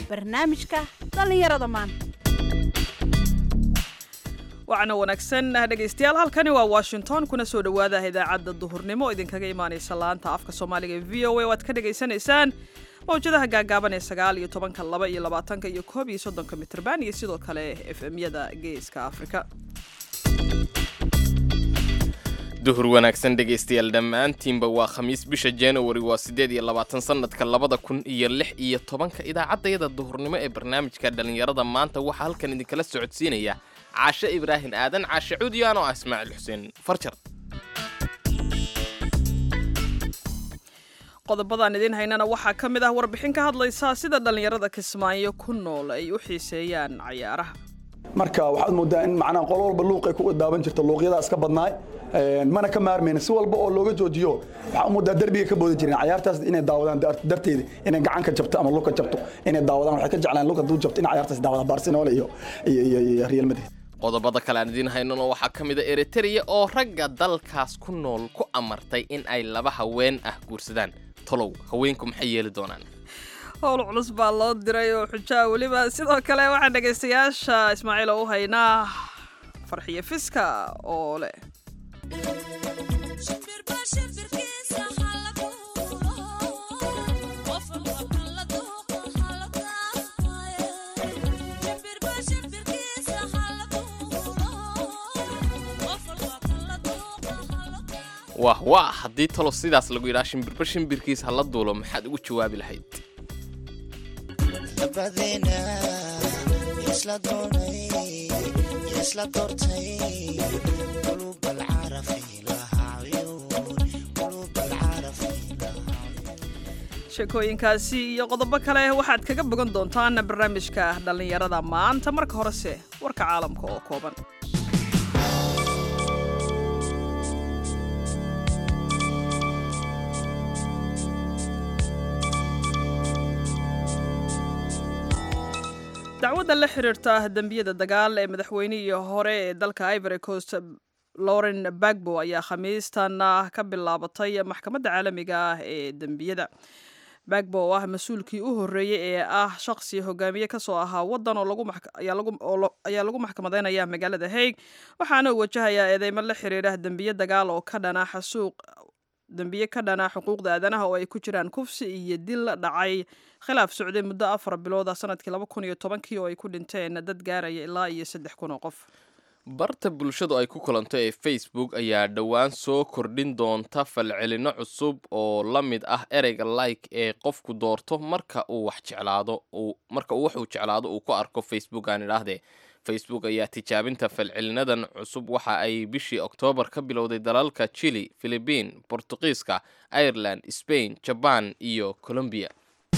barnaamijka dhallinyarada maanta wacna wanaagsan dhegaystayaal halkani waa washington kuna soo dhowaada idaacadda duhurnimo idinkaga imaanaysa laanta afka soomaaliga ee v o a waad ka dhagaysanaysaan mawjadaha gaagaaban ee sagaal iyo tobanka laba iyo labaatanka iyo koob iyo soddonka mitrban iyo sidoo kale f m-yada geeska afrika duhur wanaagsan dhegaystayaal dhammaantiinba waa khamiis bisha januari waa siddeed iyo labaatan sannadka labada kun iyo lix iyo tobanka idaacaddayada duhurnimo ee barnaamijka dhallinyarada maanta waxaa halkan idinkala socodsiinaya caashe ibraahim aadan caashe cuudiyaan oo ah ismaaciil xuseen farjar qodobadan idiin haynana waxaa ka mid ah warbixin ka hadlaysa sida dhallinyarada kismaayo ku nool ay u xiiseeyaan cayaaraha marka waxaad moodaa in macnaha qolo walba luuqay ku daaban jirta luuqyadaa iska badnaay mana ka maarmayna si walba oo looga joojiyo waxaa moodaa derbiga ka boodi jireen cayaartaas inay daawadaan darteeda inay gacan ka jabto ama luka jabto inay daawadaan waxay ka jeclaan luka duu jabto in cayaartaas daawadaan barcelona iyo iyo real madrid qodobada kale aan idiin haynana waxaa ka mid a eritrea oo ragga dalkaas ku nool ku amartay in ay laba haween ah guursadaan tolow haweenku maxay yeeli doonaan howl culus baa loo diray oo xujaa weliba sidoo kale waxaan dhegaystayaasha ismaaciil oo u haynaa farxiyo fiska oo leh wah waa haddii talo sidaas lagu yidhaha shimbirba shimbirkiis ha la duulo maxaad ugu jawaabi lahayd sheekooyinkaasi iyo qodobo kale waxaad kaga bogan doontaan barnaamijka dhallinyarada maanta marka horese warka caalamka oo kooban dacwadda la xiriirta dembiyada dagaal ee madaxweynihii hore ee dalka ivory coast lauren bagbo ayaa khamiistan ka bilaabatay maxkamadda caalamiga ah ee dembiyada bagbo oo ah mas-uulkii u horreeyey ee ah shaqsi hogaamiye kasoo ahaa waddan ayaa lagu maxkamadeynaya magaalada haig waxaana uu wajahayaa eedeymo la xiriira dembiye dagaal oo ka dhana xasuuq dembiye ka dhana xuquuqda aadanaha oo ay ku jiraan kufsi iyo dil la dhacay khilaaf socday muddo afar bilooda sanadkii laba kun iyo tobankii oo ay ku dhinteen dad gaaraya ilaa iyo saddex kun oo qof barta bulshadu ay ku kulanto ee facebook ayaa dhowaan soo kordhin doonta falcelinno cusub oo la mid ah ereyga like ee qofku doorto marka uu wax jeclaado marka uu waxuu jeclaado uu ku arko facebook aan idhaahdee facebook ayaa tijaabinta falcelinadan cusub waxa ay bishii oktoobar ka bilowday dalalka chile philibiin bortuqiiska ireland spain jaban iyo colombiya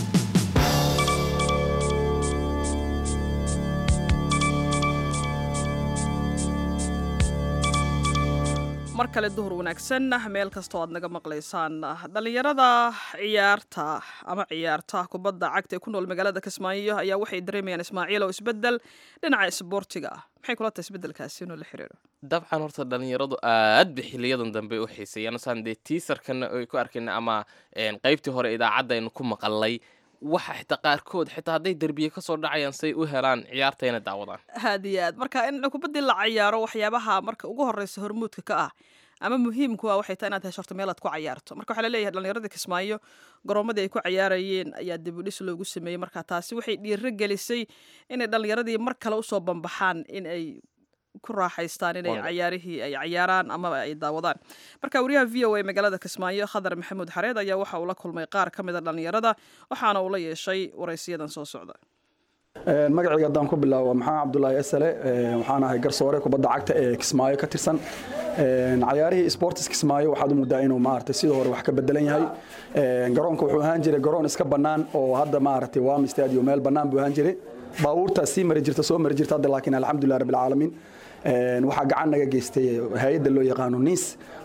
mar kale duhur wanaagsan meel kastoo aad naga maqlaysaan dhallinyarada ciyaarta ama ciyaarta kubadda cagta ee ku nool magaalada kismaayo ayaa waxay dareemayaan ismaaciil oo isbedel dhinaca isboortiga ah maxay kula tahay isbedelkaasi inuu la xiriiro dabcan horta dhallinyaradu aad ba xiliyadan dambe u xiiseeyaan saan dee tiisarkana ay ku arkayna ama qaybtii hore idaacadda aynu ku maqalnay waxa xitaa qaarkood xitaa hadday derbiye kasoo dhacayaan say u helaan ciyaartayna daawadaan aad iyo aad marka in kubaddii la cayaaro waxyaabaha marka ugu horeysa hormuudka ka ah ama muhiimku ah waxay tahay inaad heshorto meel aad ku cayaarto marka waxaa laleeyahay dhallinyaradii kismaayo garoomadii ay ku cayaarayeen ayaa dibudhis loogu sameeyey marka taasi waxay dhiiro gelisay inay dhallinyaradii mar kale usoo bambaxaan in ay ku raaxaystaan inay cayaarihii ay cayaaraan amaba ay daawadaan marka wariyaha v o a magaalada kismaayo khadar maxamuud xareed ayaa waxa uu la kulmay qaar ka mida dhallinyarada waxaana uu la yeeshay waraysiyadan soo socda magacayga haddaan ku bilaabo maxamed cabdulaahi esale waxaan ahay garsoore kubadda cagta ee kismaayo ka tirsan cayaarihii sportis kismaayo waxaad u muddaa inuu maaragtay sidii hore wax ka bedelan yahay garoonka wuxuu ahaan jiray garoon iska bannaan oo hadda maaragtay wami stadium meel bannaan buu ahaan jiray baabuurtaa sii mari jirta soo mari jirta hadda laakiin alxamdulilah rabbil caalamiin waxaa gacan naga geystay hay-adda loo yaqaano niis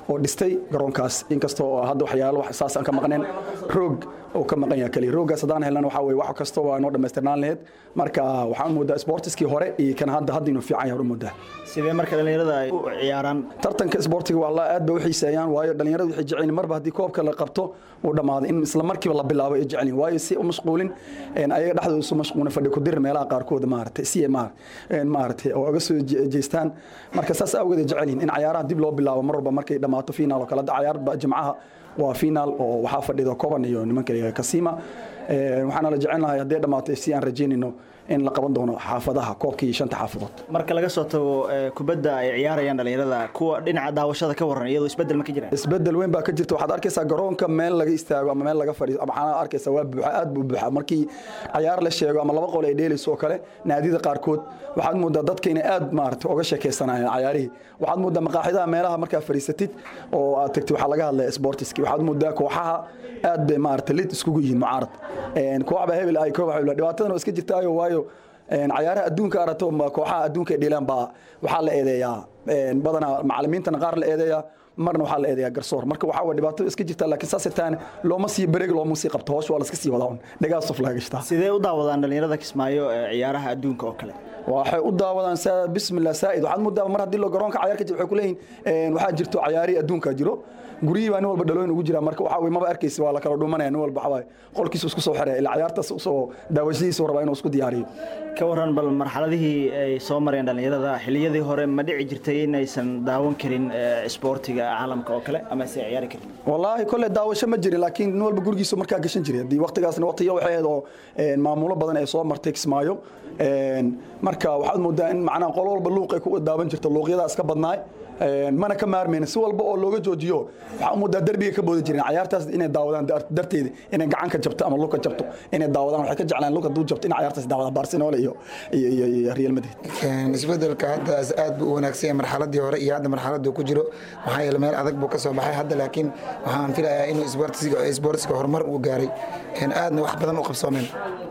oo dhistay garoonkaas inkastoo hadda waxyaalo wax saas aan ka maqneen roog oo ka maqan yahay kaliya rooggaas haddaan helnana waxaa weye wax kasta waa noo dhammaystirnaan lahayd marka waxaan moodaa sportiskii hore iyo kan hadda hadda inuu fiican yahay u moodaa sidee marka dhallinyarada ay u ciyaaraan tartanka isboortiga waa la aad bay u xiiseeyaan waayo dhalinyaradu waxay jecel yihiin marba haddii koobka la qabto uu dhammaaday in isla markiiba la bilaabo ay jecel yihiin waayo si u mashquulin een, ayaga dhexdooda isu mashquulin fadhi ku dir meelaha qaarkood maaragtay si ay maar- een, maaragtay oo uga soo je- jeestaan marka saas awgeed ay jecel yihiin in cayaaraha dib loo bilaabo mar walba markay dhammaato finaal oo kale hadda cayaarba jimcaha waa finaal oo waxaa fadhida koban iyo nimanka kasima Een, waxaana la jecel lahay haddii dhammaato si aan rajaynayno in la qaban doono xaafadaha koobkii shanta xaafadood marka laga soo tago eh, kubadda ay ciyaarayaan dhallinyarada kuwa dhinaca daawashada ka waran iyadoo isbeddel ma ka jiraan isbedel weyn baa ka jirta waxaad arkaysaa garoonka meel laga istaago ama meel laga fadhiiso ama waxaana arkaysaa waa buuxa aad buu buuxa markii cayaar la sheego ama laba qol ay dheelayso oo kale naadida qaarkood waxaad moodaa dadka inay aad maarata uga sheekaysanayaan cayaarihii waxaad moodaa maqaaxidaha meelaha markaa fadhiisatid oo aad tagtid waxaa laga hadlaya sportiski waxaad moodaa kooxaha aad bay maarata lid iskugu yihiin mucaarad Een, kooxba hebel ay koox hebel dhibaatadan oo iska jirtaayo waayo een, cayaaraha adduunka arato ma kooxaha adduunka ay dheelaan baa waxaa la eedeeyaa een, badanaa macalimiintana qaar la eedeeyaa marna waxaa la eedeeyaa garsoor marka waxaa waa dhibaato iska jirta laakiin saas irtaan looma sii bareeg looma sii qabto hoosh waa la iska sii wadaa un dhagaas of laga gashtaa sidee u daawadaan dhallinyarada kismaayo eh, ciyaaraha adduunka oo kale waxay u daawadaan saa- bismillah saa'id waxaad moodaa mar haddii lo garoonka cayaar ka jiro waxay ku leeyihin een, waxaa jirto cayaarihii adduunka jiro guryihii baa nin walba dhalooyin ugu jira marka waxaa weye maba arkaysa waa la kala dhumanaya nin walba waxaa waaye qolkiisu isku soo xiraya ilaa cayaartaas usoo daawashadiisu rabaa inuu isku diyaariyo ka waran bal marxaladihii ay soo mareen dhallinyarada xilliyadii hore ma dhici jirtay inaysan daawan karin eh, isboortiga caalamka oo kale ama aysan ciyaari karin wallaahi kolle daawasho ma jirin laakiin nin walba gurigiisu markaa gashan jiray haddii waqtigaasna waqtiyo waxay ahayd oo een, maamulo badan ay soo martay kismaayo Een, marka waxaad moodaa in macnaha qolo walba luuq ay ku daawan jirto luuqyadaa iska badnaay Een, mana ka maarmayna si walba oo looga joojiyo waxaa u moodaa derbiga ka boodi jireen cayaartaas inay daawadaan dar- darteeda inay gacan ka jabto ama lug ka jabto inay daawadaan waxay ka jeclaan lug hadduu jabto in cayaartaas daawadaan barcelona iyo iyo iyo- iyo real madrid Een, isbedelka hadda aad buu u wanaagsan yahay marxaladii hore iyo hadda marxaladii uu ku jiro maxaa yeelay meel adag buu ka soo baxay hadda laakiin waxaan filayaa inuu isboortiga isboortiga horumar uu gaaray Een, aadna wax badan u qabsoomeen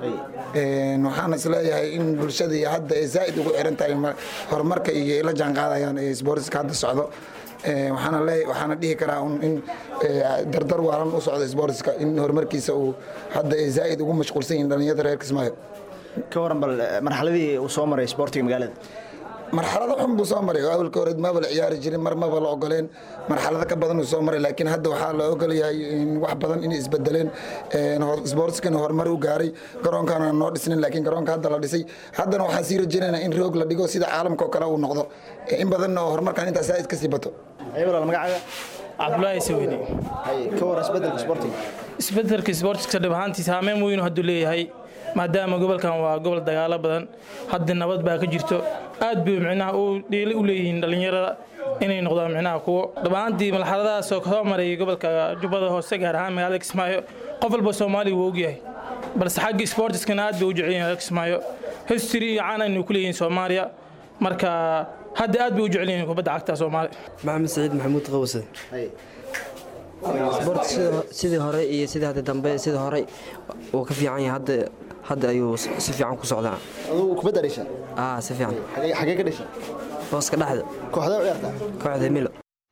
Een, waxaan isleeyahay in bulshada iyo hadda ay zaa'id ugu xiran tahay ma- horumarka iyo ay la jaan qaadayaan ee isboortiska hadda socdo Een, waxaana leeyahay waxaana dhihi karaa un in ee, dardar waalan u socdo isboortiska in horumarkiisa uu hadda ay zaa'id ugu mashquulsan yihiin dhalinyarada reer Kismaayo ka waran bal eh, marxaladii uu soo maray isboortiga magaalada marxalado xun buu soo maray oo awalka hore maba la ciyaari jirin mar maba la ogoleen marxalado ka badan uu soo maray laakiin hadda waxaa la ogol yahay in wax badan inay isbedeleen Een, hor- isboortiskana horumar u gaaray garoonkana noo dhisnin laakiin garoonka hadda la dhisay haddana waxaan sii rajaynaynaa in roog la dhigo sida caalamka oo kale uu noqdo Ee, in badanna oo horumarkan intaas zaa'id ka sii bato aybalal magacaaga cabdulaahi saweyne Hay, ka waran isbedelka isboortiga isbedelka isboortiska dhib ahaantii saameyn weyn hadduu leeyahay maadaama gobolkan waa gobol dagaalo badan hadda nabad baa ka jirto aad bay micnaha u dhiili u leeyihiin dhallinyarada inay noqdaan micnaha kuwo dhib ahaantii marxaladahaas oo soo maray gobolka jubbada hoose gaar ahaan magaalada kismaayo qof walba soomaaliya wuu ogyahay balse xagga isboortiskana aad bay u jecel yihiin kismaayo history iyo caan aynu ku leeyihiin soomaaliya marka hadda aad bay u jecel yihiin kubadda cagta soomaaliya maxamed saciid maxamuud qawse Hay. isboorti sida- sidii hore iyo sidii hadda dambe sidii hore uu ka fiican yahay hadda hadda ayuu si si fiican ku socdaa adugu kubadda dhisha aa si fiican xagee xagee ka dhisha booska dhexda kooxda u ciyaarta kooxda milo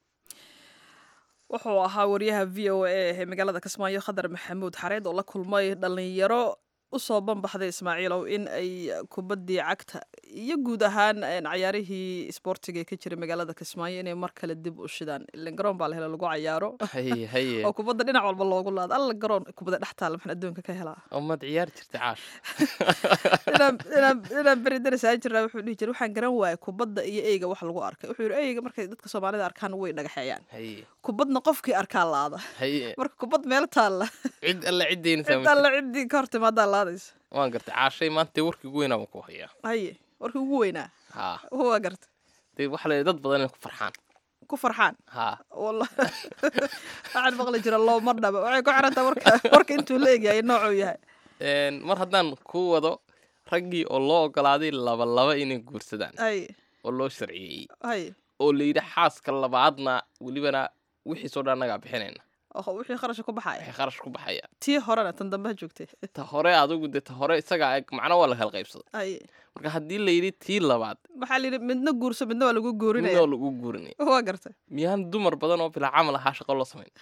wuxuu ahaa wariyaha v o a ee magaalada kismaayo khadar maxamuud xareed oo la kulmay dhallinyaro usoo banbaxday ismaaciilow in ay kubaddii cagta iyo guud ahaan een, cayaarihii isboortiga ee ka jiray magaalada kismaayo inay mar kale dib u shidaan ilan garoon baa la hela lagu cayaaro haye haye oo kubadda dhinac walba loogu laado alla garoon kubadda dhex taala maxaan adduunka ka helaa ummad ciyaar jirta caash inaan inaan- inaan beri darasaa jirnaa wuxuu dhihi jiray waxaan garan waayay kubadda iyo eyga wax lagu arkay wuxuu yidhi eyga markay dadka soomaalida arkaan way dhagaxeeyaan haye kubadna qofkii arkaa laada haye marka kubad meel taalla cid alle ciddeyna cid alle ciddii ka hortimaadaa laadaysa waan gartay caashay maanta warkii ugu weynaa waan ku hayaa haye warkii ugu weynaa haa waa garta dee waxa la dad badan inay ku farxaan ku farxaan haa walla waxaan maqli jira looma dhaba waxay ku xirantaa warka warka intuu la egyahay noocuu yahay Een, mar haddaan ku wado raggii oo loo ogolaaday laba laba inay guursadaan haye oo loo sharciyeeyey haye oo la yidhi xaaska labaadna welibana wixiisoo dhan annagaa bixinayna oo wixii kharasha ku baxaya waxay kharash ku baxaya tii horena tan dambe ha joogtay ta hore adigu dee ta hore isagaa eg macna waa la kala qaybsaday ay marka haddii la yidhi tii labaad waxaa la yidhi midna guurso midna waa lagu guurinaya midoo lagu guurinaya waa gartay miyaan dumar badan oo bilaa camal ahaa shaqo loo samayn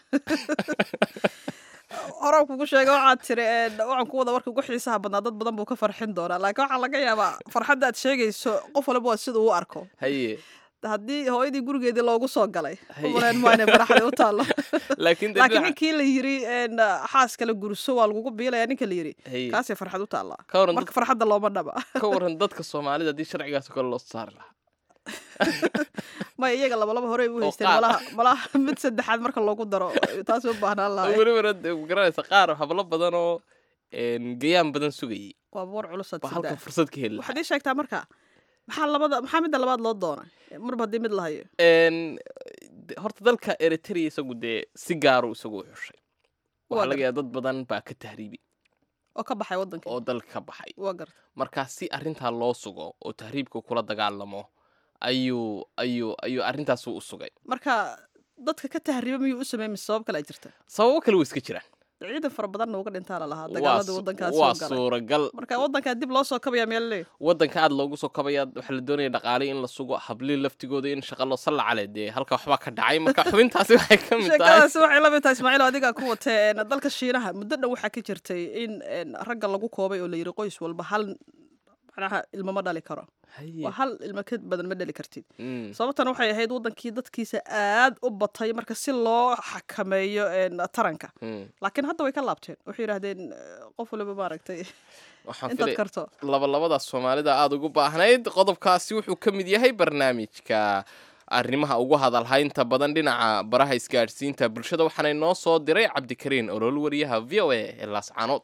horaan kugu sheega waxaad tiri een, waxaan ku wada warka ugu xiisaha badnaa dad badan buu ka farxin doonaa laakiin waxaa laga yaabaa farxadda aad sheegayso qof walba waa sida uu u arko haye haddii hooyadii gurigeedii loogu soo galay Hay. umaleen maa inay faraxda u taallo laakiin dee laakiin dhinaca- ninkii la yiri een, xaas kale gurso waa lagugu biilaya ninka la yiri haye kaasay farxad u taallaa ka waran marka farxadda looma dhaba ka waran dadka soomaalida haddii sharcigaas oo kale loo saari lahaa maya iyaga labalaba horey u Oo haysteen qaar. malaha malaha mid saddexaad marka loogu daro taas u baahnaan lahay welibana dee garanaysa qaar hablo badan oo een, gayaan badan sugayay waa boor culusaad baa halkan sidaa fursad ka heli lahaa waxaad ii sheegtaa marka maxaa labada maxaa midda labaad loo doonay marba haddii mid lahayo Een, de- horta dalka eritrea isagu dee si gaaru isagu u xushay Waa waxaa laga gartay. yaaba dad badan baa ka tahriibi oo ka baxay waddanka oo dalka ka baxay waa garta marka si arrintaa loo sugo oo tahriibka kula dagaalamo ayuu ayuu ayuu arrintaasu u sugay marka dadka ka tahriiba miyuu u sameeyey mise sabab kale ay jirta sababo kale way iska jiraan ciidan fara badanna uga dhintaa la lahaa Waa dagaaladii su- waddankaas waa soo galay suuragal marka waddankaa dib loo soo kabaya meel leey waddanka aad loogu soo kabaya waxaa la doonaya dhaqaale in la sugo hablii laftigooda in shaqa loo salla cale dee halka waxbaa ka dhacay marka xubintaasi waxay ka mid tahay sheekadaasi waxay la mid tahay ismaaciil oo adigaa ku watee een, dalka shiinaha muddo dhan waxaa ka jirtay in een, ragga lagu koobay oo la yiri qoys walba hal macnaha ilmo ma dhali karo Haye. waa hal ilmo ka badan ma dhali kartid Mm. sababtan waxay ahayd wadankii dadkiisa aad u batay marka si loo xakameeyo een, taranka Mm. laakiin hadda way ka laabteen waxay yidhaahdeen eh, qof waliba maaragtay waxaan intaad filay karto labalabadaas soomaalida aada ugu baahnayd qodobkaasi wuxuu ka mid yahay barnaamijka arrimaha ugu hadalhaynta badan dhinaca baraha isgaadhsiinta bulshada waxaana inoo soo diray cabdikariin olol wariyaha v o a ee laascaanood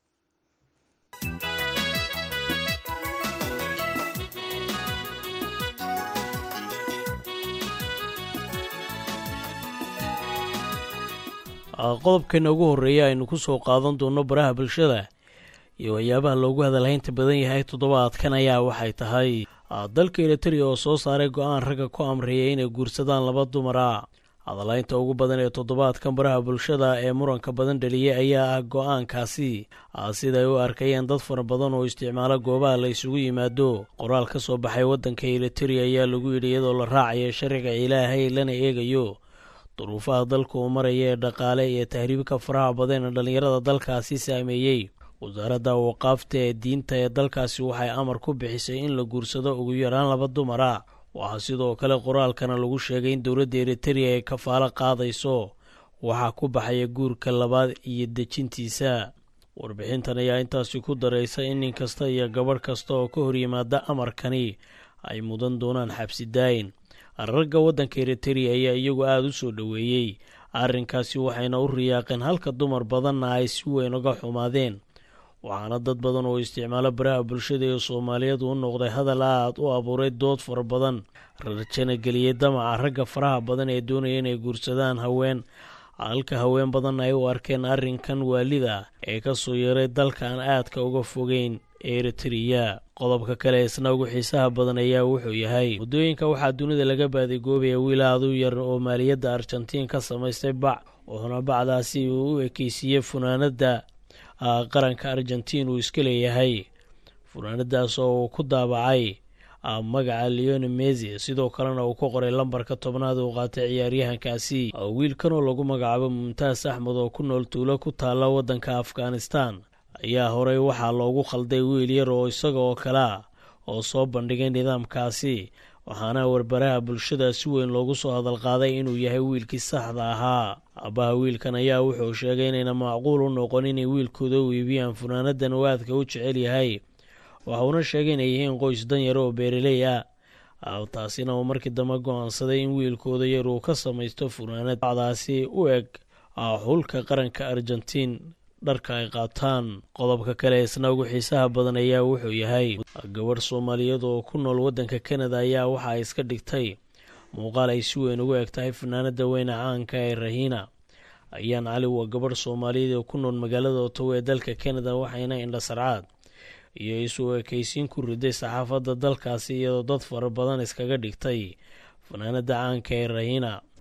qodobkeena ugu horreeya aynu ku soo qaadan doonno baraha bulshada iyo waxyaabaha loogu hadalhaynta badan yahay toddobaadkan ayaa waxay tahay ah, dalka eritrea oo soo saaray go-aan ragga ku amreeya inay guursadaan laba dumara hadalhaynta ugu badan ee toddobaadkan baraha bulshada ee muranka badan dhaliyay ayaa ah go-aankaasi ah, siday u arkayeen dad fara badan oo isticmaala goobaha la isugu yimaado qoraal ka soo baxay waddanka eritrea ayaa lagu yidhi iyadoo la raacayo sharciga ilaahay lana eegayo duruufaha dalka uu maraya ee dhaqaale iyo tahriibka faraha badan ee dhallinyarada dalkaasi saameeyey wasaaradda waqaafta ee diinta ee dalkaasi waxay amar ku bixisay in la guursado ugu yaraan laba dumar ah waxaa sidoo kale qoraalkana lagu sheegay in dowladda eritrea ay kafaalo qaadayso waxaa ku baxaya guurka labaad iyo dejintiisa warbixintan ayaa intaasi ku daraysa in nin kasta iyo gabadh kasta oo ka horyimaada amarkani ay mudan doonaan xabsi daayin ragga waddanka eritrea ayaa iyagu aada u soo dhoweeyey arrinkaasi waxayna u riyaaqeen halka dumar badanna ay si weyn uga xumaadeen waxaana dad badan oo isticmaalo baraha bulshada ee soomaaliyeedu u noqday hadal aad u abuuray dood fara badan rarjana geliyey damaca ragga faraha badan ee doonaya inay guursadaan haween halka haween badan ay u arkeen arrinkan waalida ee ka soo yeeray dalkan aadka uga fogeyn eritrea qodobka kale isna ugu xiisaha badan ayaa wuxuu yahay waddooyinka waxaa dunida laga baadigoobaya wiil aad u yar oo maaliyadda argentiin ka samaystay bac wuxuuna bacdaasi uu u ekeysiiyey funaanadda qaranka argentiin uu iska leeyahay funaanadaas oo uu ku daabacay magaca leone mesi sidoo kalena uu ku qoray lambarka tobnaad uu qaatay ciyaaryahankaasi wiilkan oo lagu magacaabo mumtaas axmed oo ku nool tuulo ku taalla waddanka afghanistan ayaa horey waxaa loogu khalday wiil yar oo isaga oo kale ah oo soo bandhigay nidaamkaasi waxaana warbaraha bulshada si weyn loogu soo hadalqaaday inuu yahay wiilkii saxda ahaa aabbaha wiilkan ayaa wuxuu sheegay inayna macquul u noqon inay wiilkooda u iibiyaan funaanadan uu aadka u jecel yahay waxuuna sheegay inay yihiin qoys danyar oo beeraley ah taasina uu markii dambe go-aansaday in wiilkooda yar uu ka samaysto funaanad bacdaasi u eg xulka qaranka argentiin dharka ay qaataan qodobka kale isna ugu xiisaha badan ayaa wuxuu yahay gabadh soomaaliyeed oo ku nool waddanka kanada ayaa waxa ay iska dhigtay muuqaal ay si weyn ugu eg tahay fanaanada weyne caanka ee rahiina ayaan cali waa gabadh soomaaliyeed oo ku nool magaalada otowa ee dalka kanada waxayna indhasarcaad iyo isu ekaysiin ku riday saxaafadda dalkaasi iyadoo dad fara badan iskaga dhigtay fanaanada caanka ee rahiina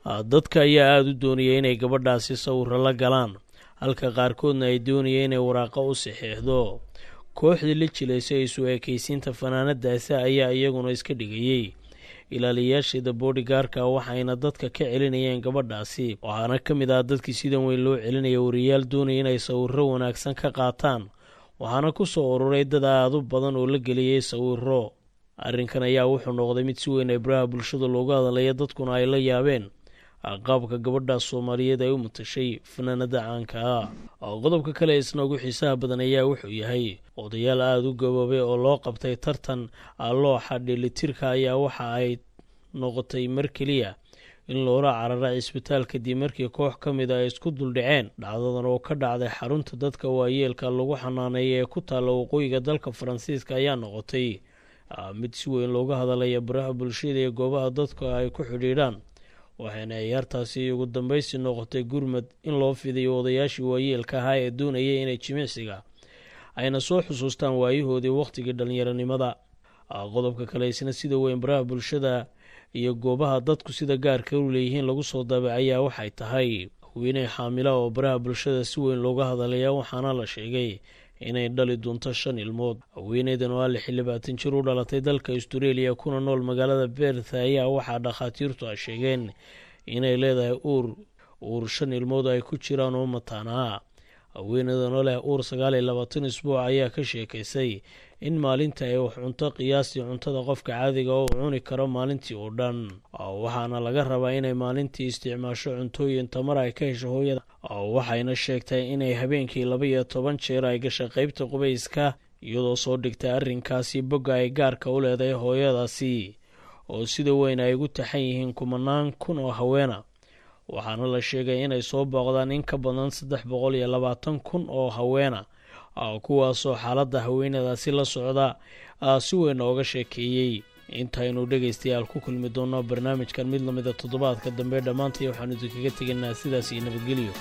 dadka ayaa aada u doonaya inay gabadhaasi sawiro la galaan halka qaarkoodna ay doonaya inay waraaqo u saxeexdo kooxdii la jilaysa isu ekaysiinta fanaanadaasi ayaa iyaguna iska dhigayey ilaaliyayaasheeda boodigaarka waxayna dadka ka celinayeen gabadhaasi waxaana ka mid ah dadkii sidan weyn loo celinaya wariyaal doonaya inay sawiro wanaagsan ka qaataan waxaana ku soo ururay dad aada u badan oo la geliyey sawiro arrinkan ayaa wuxuu noqday mid si weyn ay baraha bulshada loogu hadalaya dadkuna ay la yaabeen qaabka gabadha soomaaliyeed ay u matashay fanaanada caanka ah qodobka kale isna ugu xiisaha badan ayaa wuxuu yahay odayaal aada u gaboobay oo loo qabtay tartan looxa dheelitirka ayaa waxa ay noqotay mar keliya in loola cararay cisbitaal kadib markii koox ka mid a ay isku duldhaceen dhacdadan oo ka dhacday xarunta dadka waayeelka lagu xanaaneeya ee ku taalla waqooyiga dalka faransiiska ayaa noqotay mid si weyn looga hadalaya baraha bulshada iyo goobaha dadka ay ku xidhiidhaan waxayna ciyaartaasi ugu dambaysi noqotay gurmad in loo fidayo odayaashii waayeelka ahaa ee doonayay inay jimicsiga ayna soo xusuustaan waayahoodii wakhtigii dhallinyaronimada qodobka kale isna sida weyn baraha bulshada iyo goobaha dadku sida gaarka u leeyihiin lagu soo daabacayaa waxay tahay haweeney xaamila oo baraha bulshada si weyn looga hadalaya waxaana la sheegay inay dhali doonto shan ilmood haweeneydan oo alle xildhibaatan jir u dhalatay dalka astureeliya kuna nool magaalada beerth ayaa waxaa dhakhaatiirtu ay sheegeen inay leedahay uur uur shan ilmood ay ku jiraan oo mataanaa haweeneydan oo leh uur sagaal iyo labaatan isbuuc ayaa ka sheekaysay in maalinta ay wax cunto qiyaastii cuntada qofka caadiga oo cuni karo maalintii oo dhan waxaana laga rabaa inay maalintii isticmaasho cuntooyin tamar ay ka hesho hooyada waxayna sheegtay inay habeenkii laba iyo toban jeer ay gashay qeybta qubayska iyadoo soo dhigtay arrinkaasi bogga ay gaarka u leedahay hooyadaasi oo sida weyn ay ugu taxan yihiin kumanaan kun oo haweena waxaana la sheegay inay soo booqdaan in ka badan saddex boqol iyo labaatan kun oo haweena kuwaasoo xaaladda haweenadaasi la socda si weyn ooga sheekeeyey intaynu dhegaystayaal ku kulmi doonno barnaamijkan mid lamida toddobaadka dambe dhammaantay waxaanu idinkaga tegaynaa sidaas iyo nabadgelyo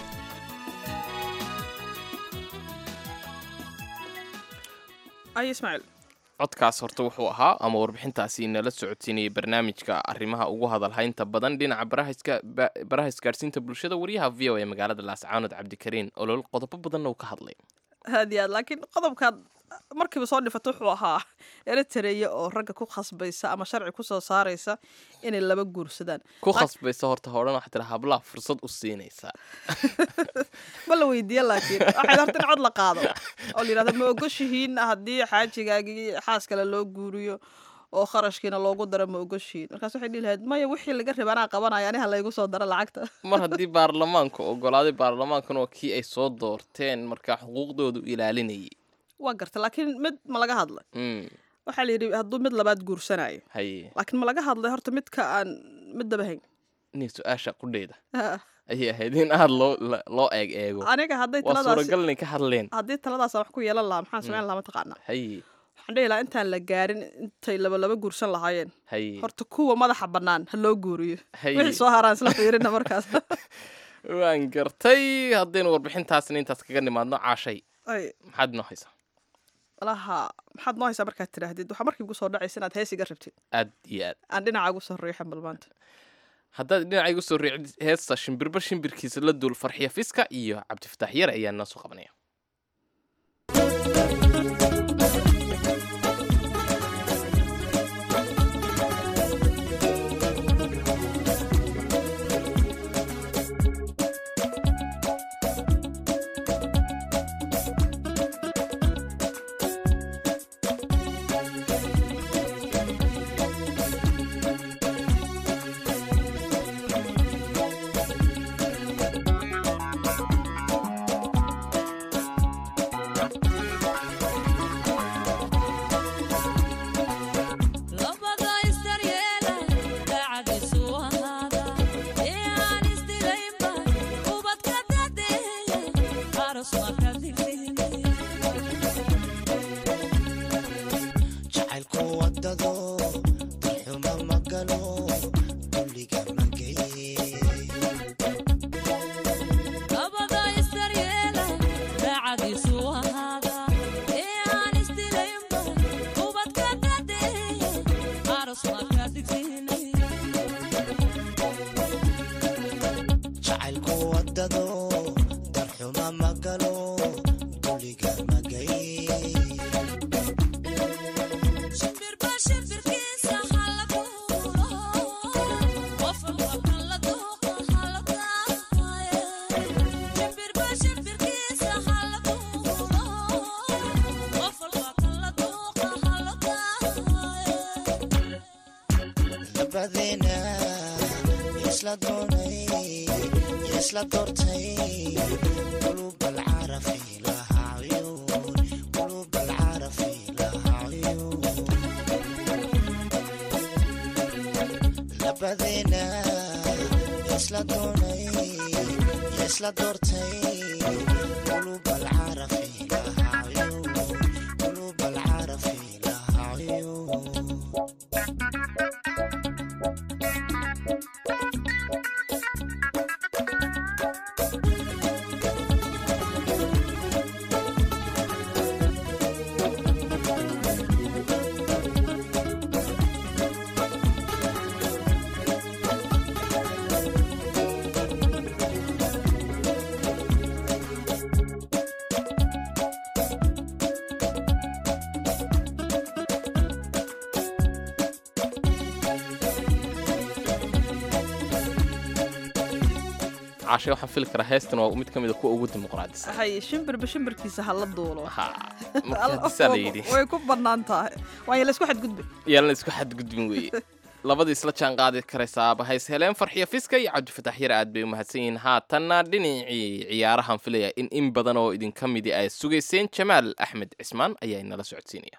ay ismaaciil codkaas horta wuxuu ahaa ama warbixintaasi nala socodsiinayay barnaamijka arrimaha ugu hadalhaynta badan dhinaca baraha isgaadhsiinta bulshada wariyaha v o ee magaalada laascaanood cabdikariin olol qodobo badanna uu ka hadlay aad iyo aad laakiin qodobkaad markiiba soo dhifato wuxuu ahaa eritareya oo ragga ku khasbaysa ama sharci kusoo saaraysa inay laba guursadaan ku khasbaysa horta hodhan waxaa tira hablaha fursad u siinaysaa ma la weydiiya laakiin waxay horta in cod la qaado oo la yidhahdo ma ogoshihiin haddii xaajigaagii xaas kale loo guuriyo oo kharashkiina loogu daro ma ogoshihiin markaas waxay dhihi lahayd maya wixii laga raba anaa qabanaya aniha laygu soo daro lacagta mar haddii baarlamaanku ogolaaday baarlamaankan waa kii ay soo doorteen markaa xuquuqdoodu ilaalinayay waa garta laakiin mid ma laga hadlay waxaa la yidhi hadduu mid labaad guursanayo haye laakiin ma laga hadlay horta midka aan mid daba hayn inay su-aasha qudheyda ayay ahayd in aada loo loo eeg eego aniga hadday waa taladaas suuragal inay ka hadleen haddii taladaas aan wax ku yeelan lahaa maxaan samayn lahaa mataqaanaa haye waxaan dhihi lahaa intaan la gaarin intay laba laba guursan lahaayeen haye horta kuwa madaxa bannaan ha loo guuriyo haye wixii soo haraan isla fiirina markaas waan gartay haddaynu warbixintaasna intaas kaga nimaadno caashay ay maxaad inoo haysaa malaha maxaad noo haysaa markaad tidhaahdid waxaa markii ugu soo dhacaysa inaad heesiga rabtid aad iyo aad aan dhinaca ugu soo riixan bal maanta haddaad dhinaca igu soo riicid heesta shimbirba shimbirkiisa la duul farxiya fiska iyo cabdifataax yare ayaa noo soo qabanaya Thank isla doonay isla doortay qulub alcarafi laha cuyuun qulub alcarafi laha cuyuun labadeena isla doonay isla doortay qulub alcarafi laha cuyuun qulub alcarafi laha cuyuun caashe waxaan fili karaa heestan waa mid ka mid a kuwa ugu dimuqraadisan hay shimbirba shimbirkiisa hala duulo marka hadisaa la yidhi way ku bannaan tahay waayo laysku xadgudbi yaalan isku xadgudbin weeye labadii isla jaan qaadi karaysaaba hays heleen farxiyo fiska iyo cabdifatax yar aad bay u mahadsan yihiin haatanna dhinacii ciyaarahan filaya in in badan oo idinka midi ay sugayseen jamaal axmed cismaan ayaa inala socodsiinaya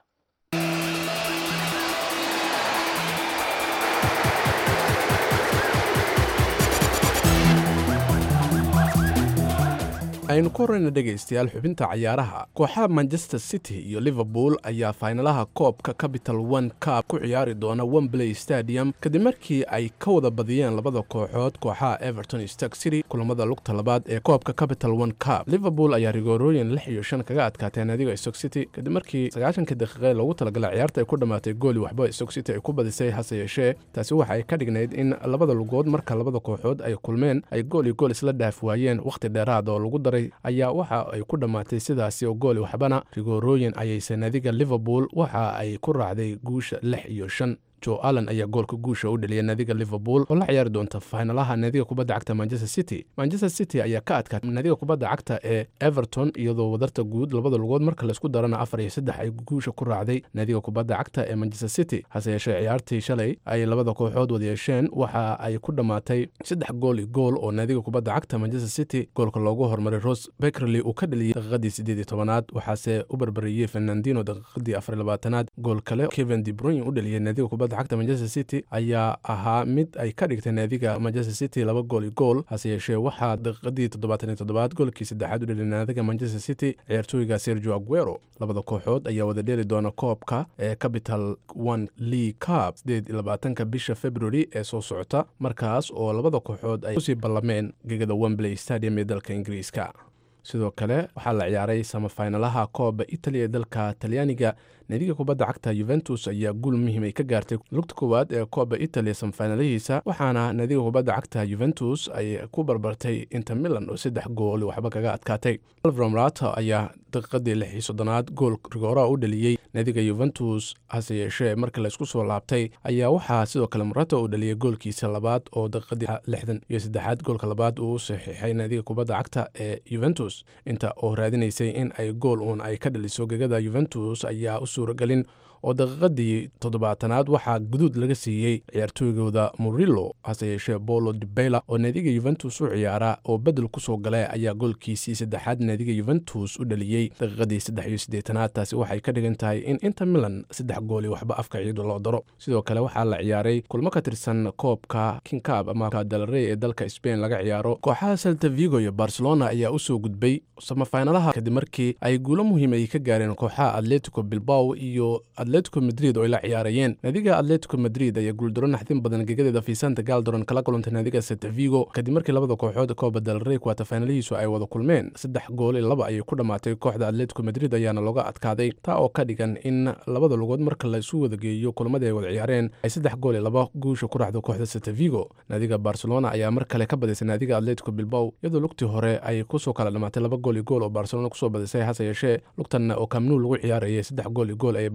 aynu ku horeyna dhegaystayaal xubinta cayaaraha kooxaha manchester city iyo liverpool ayaa faynalaha koobka capital one cup ku ciyaari doona wembley stadium kadib markii ay ka wada badiyeen labada kooxood kooxaha everton iyo stark city kulamada lugta labaad ee koobka capital one cup liverpool ayaa rigoorooyin lix iyo shan kaga adkaatee naadiga stock city kadib markii sagaashanka daqiiqe loogu talagalay ciyaarta ay ku dhammaatay gooli waxba stock city ay ku badisay hase yeeshee taasi waxa ay ka dhignayd in labada lugood marka labada kooxood ay kulmeen ay gool iyo gool isla dhaaf waayeen wakhti dheeraad oo lagu daray ayaa waxa ay ku dhammaatay sidaasi oo gooli waxbana rigoorooyin ayayse naadiga liverpool waxa ay ku raacday guusha lix iyo shan jo allen ayaa goolka guusha u dhaliyay naadiga liverpool oo la ciyaari doonta faynalaha naadiga kubadda cagta manchester city manchester city ayaa ka adkaatay naadiga kubadda cagta ee everton iyadoo wadarta guud labada lugood marka laysku darana afar iyo saddex ay guusha ku raacday naadiga kubadda cagta ee manchester city hase yeeshee ciyaartii shalay ay labada kooxood wada yeesheen waxa ay ku dhammaatay saddex gool iyo gool oo naadiga kubadda cagta manchester city goolka loogu hormaray ros beckerley uu ka dhaliyey daqiiqadii sideed iyo tobanaad waxaase u barbariyey fernandino daqiiqadii afar iyo labaatanaad gool kale kevin de bruyne u dhaliyey naadiga kubadda cagta manchester city ayaa ahaa mid ay ka dhigtay naadiga manchester city laba gool iyo gool hase yeeshee waxaa daqiiqadii toddobaatan iyo toddobaad goolkii saddexaad u dhaliyay naadiga manchester city ciyaartooyga sergio aguero labada kooxood ayaa wada dheeli doona koobka ee capital one league cup sideed iyo labaatanka bisha february ee soo socota markaas oo labada kooxood ay kusii ballameen gegada wembley stadium ee dalka ingiriiska sidoo kale waxaa la ciyaaray samafaynalaha kooba italy ee dalka talyaaniga naadiga kubadda cagta yuventus ayaa guul muhiim ay ka gaartay lugta koowaad ee kooba italy samafaynalihiisa waxaana naadiga kubadda cagta yuventus ay ku barbartay inter milan oo saddex gool waxba kaga adkaatay alvaro marato ayaa daqiiqadii lix iyo soddonaad gool rigooraa u dhaliyey naadiga yuventus hase yeeshee markii laysku soo laabtay ayaa waxaa sidoo kale marato uu dhaliyay goolkiisa labaad oo daqiiqadii lixdan iyo saddexaad goolka labaad uu u saxiixay naadiga kubadda cagta ee yuventus inta oo raadinaysay in ay gool uun ay ka dhaliso gegada yuventus ayaa u suuragelin oo daqiiqadii toddobaatanaad waxaa guduud laga siiyey ciyaartooygooda murillo hase yeeshee bolo dibeyla oo naadiga yuventus u ciyaara oo bedel kusoo gale ayaa goolkiisii saddexaad naadiga yuventus u dhaliyey daqiiqadii saddex iyo siddeetanaad taasi waxay ka dhigan tahay in inter milan saddex gooli waxba afka ciidu loo daro sidoo kale waxaa la ciyaaray kulmo ka tirsan koobka kinkab ama dalrey ee dalka spain laga ciyaaro kooxaha selta vigo iyo barcelona ayaa usoo gudbay samafaynalaha kadib markii ay guulo muhiim ay ka gaareen kooxaha atletico bilbao iyo atletico madrid oo ay la ciyaarayeen naadiga atletico madrid ayaa guuldaro naxdin badan gegadeeda fiisanta galdoron kala kulantay naadiga selta vigo kadib markii labada kooxood kooba dalrey kuwatafaynalihiisu ay wada kulmeen saddex gool iyo laba ayay ku dhammaatay kooxda atletico madrid ayaana looga adkaaday taa oo ka dhigan in labada lugood marka la isu wada geeyo kulmadii ay wada ciyaareen ay saddex gool iyo laba guusha ku raxdo kooxda selta vigo naadiga barcelona ayaa mar kale ka badisay naadiga atletico bilbao iyadoo lugtii hore ay kusoo kala dhamaatay laba gool iyo gool oo barcelona kusoo badisay hase yeeshee lugtanna oo kamnuu lagu ciyaarayay saddex gool iyo gool ayay barcelona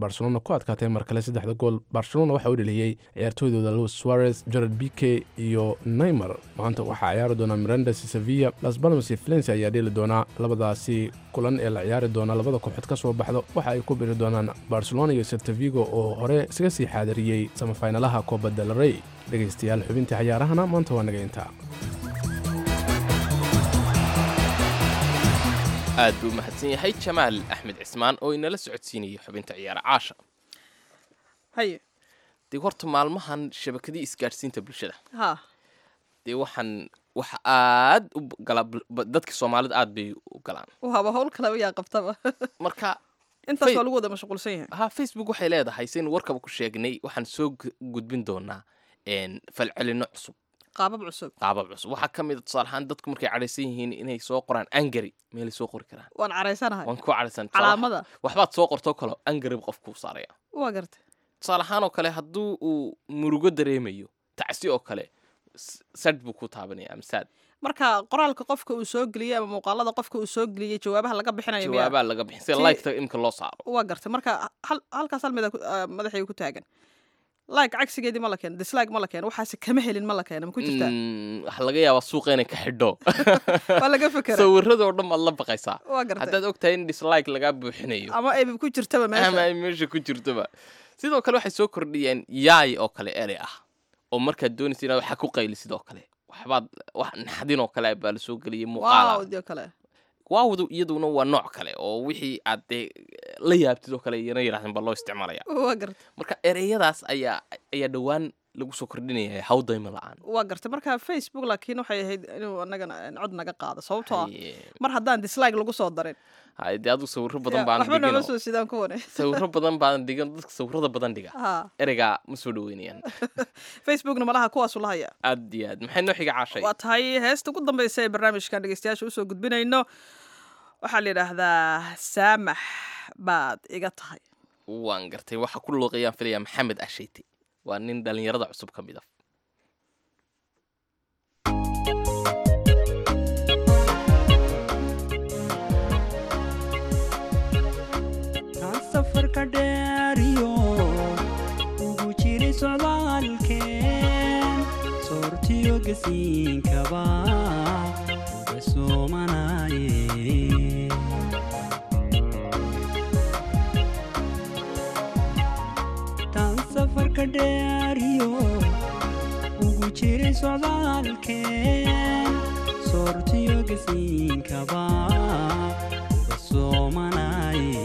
ku adkaatay mar kale saddexda gool barcelona waxaa u dheliyey ciyaartooydooda luis suarez jared bike iyo neymar maanta waxaa ciyaari doona mirandes sevilla las balmas iyo valencia ayaa dheeli doonaa labadaasi kulan ee la ciyaari doona labada kooxood ka soo baxdo waxa ay ku biri doonaan barcelona iyo seltavigo oo hore isaga sii xaadiriyey samafinalaha coba del rey dhegaystayaal xubintii cayaarahana maanta waa naga intaa aad buu mahadsan yahay jamaal axmed cismaan oo inala socodsiinayay xubinta ciyaara caasha haye dee horta maalmahan shabakadii isgaadhsiinta bulshada ha dee waxaan waxa aad u gala dadka soomaalida aad bay u galaan wahaba howl kale ayaa qabtaba marka intaas waa lagu wada mashquulsan yahay ha facebook waxay leedahay saynu warkaba ku sheegnay waxaan soo gu- gudbin doonaa een, falcelinno cusub qaabab cusub qaabab cusub waxaa ka mid a tusaale ahaan dadku markay cadhaysan yihiin inay soo qoraan angari meelay soo qori karaan waan caraysanahay waan ku cadhaysan calaamada waxbaad soo qortoo kale angari qofkuu saaraya waa gartay tusaale ahaan oo kale hadduu uu murugo dareemayo tacsi oo kale s- sadh buu ku taabanaya ama saad marka qoraalka qofka uu soo geliyey ama muuqaalada qofka uu soo geliyey jawaabaha laga bixinayo miyaa jawaabaa laga bixin sida Tii- liketa imka loo saaro waa gartay marka hal halkaas hal mida madaxayga ku taagan like cagsigeedii ma la keeno dislike ma la keeno waxaase kama helin ma la keeno ma ku jirtaa Mm, waxaa laga yaabaa suuqa inay ka xidho waa laga fekera sawiradoo dhan baad la baqaysaa waa gartay haddaad ogtahay in dislike lagaa buuxinayo ama ay ku jirtaba ama meesha ay meesha ku jirtoba sidoo kale waxay soo kordhiyeen yaay oo kale erey ah oo markaad doonaysa inaad waxa ku qayli sidoo kale waxbaad wax naxdin oo kale baa la soo geliyay muuqaala waaw dio kale waawdu iyaduna waa nooc kale oo wixii aad dee la yaabtid oo kale iyana yidhahdeen baa loo isticmaalaya waa gartay marka ereyadaas ayaa ayaa dhowaan lagu soo kordhinaya hawdayma la-aan waa gartay marka facebook laakiin waxay ahayd inuu anagana cod naga qaado sababtoo ah mar haddaan dislike lagu soo darin hay dee adigu sawiro badan Ya, baan waxba noola dhigin soo sidaan kuwane sawiro badan baan dhigan dadka sawirada badan dhiga ha ereygaa ma soo dhaweynayaan facebookna malaha kuwaasu lahaya aad iyo aad maxay noo xiga caashay waa tahay heesta ugu dambeysa ee barnaamijkan dhegeystayaasha usoo gudbinayno waxaa la yidhaahdaa saamax baad iga tahay waan gartay waxa ku luuqayaan filaya maxamed asheyte waa nin dhalinyarada cusub ka mid ah kaan safarka dheeriyo ugu jiray socdaalkeen soortiyo gasiinkaba uga soomanaye taan safarka dheeriyo ugu jiray socdaalkeen soortiyo gasiinkaba uga soomanaye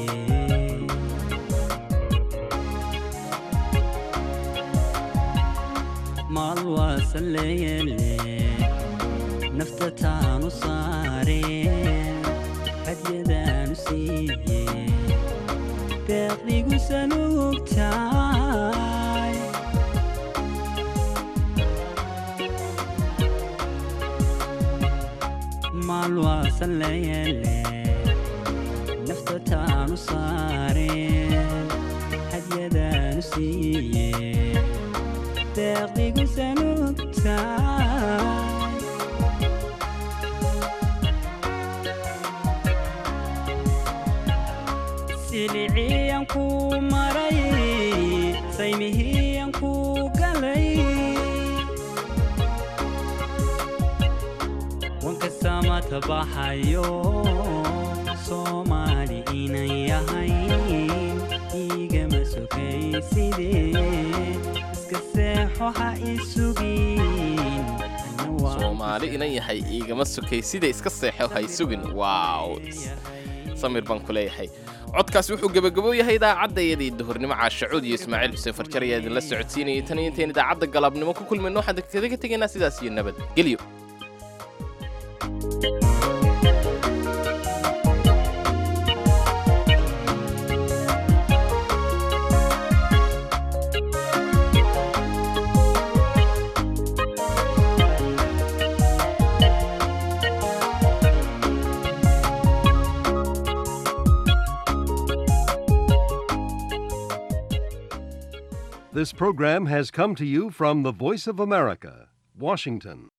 maal waasaleyele nafta taanu saareen hadyadaanu siiye deeqdigu sanuugtaay maal waasaleyele nafta taanu saareen hadyadaanu siiye deeqdigu sanuugtaay siliciyan ku maray saymihiyan ku galay wanka samata baxayo soomaali inan yahay igama sokaysidee iska seexo ha isugin soomaali inan yahay iigama sokay sida iska seexo hay sugin waaw samir baan ku leeyahay codkaasi wuxuu gebagabo yahay idaacaddaiyadii duhurnimo caashacuud iyo ismaaciil xuseen farjar ayaa idinla socodsiinayay tan iyo intayn idaacadda galabnimo ku kulmayno waxaan kaga tegaynaa sidaas iyo nabad gelyo This program has come to you from the Voice of America, Washington.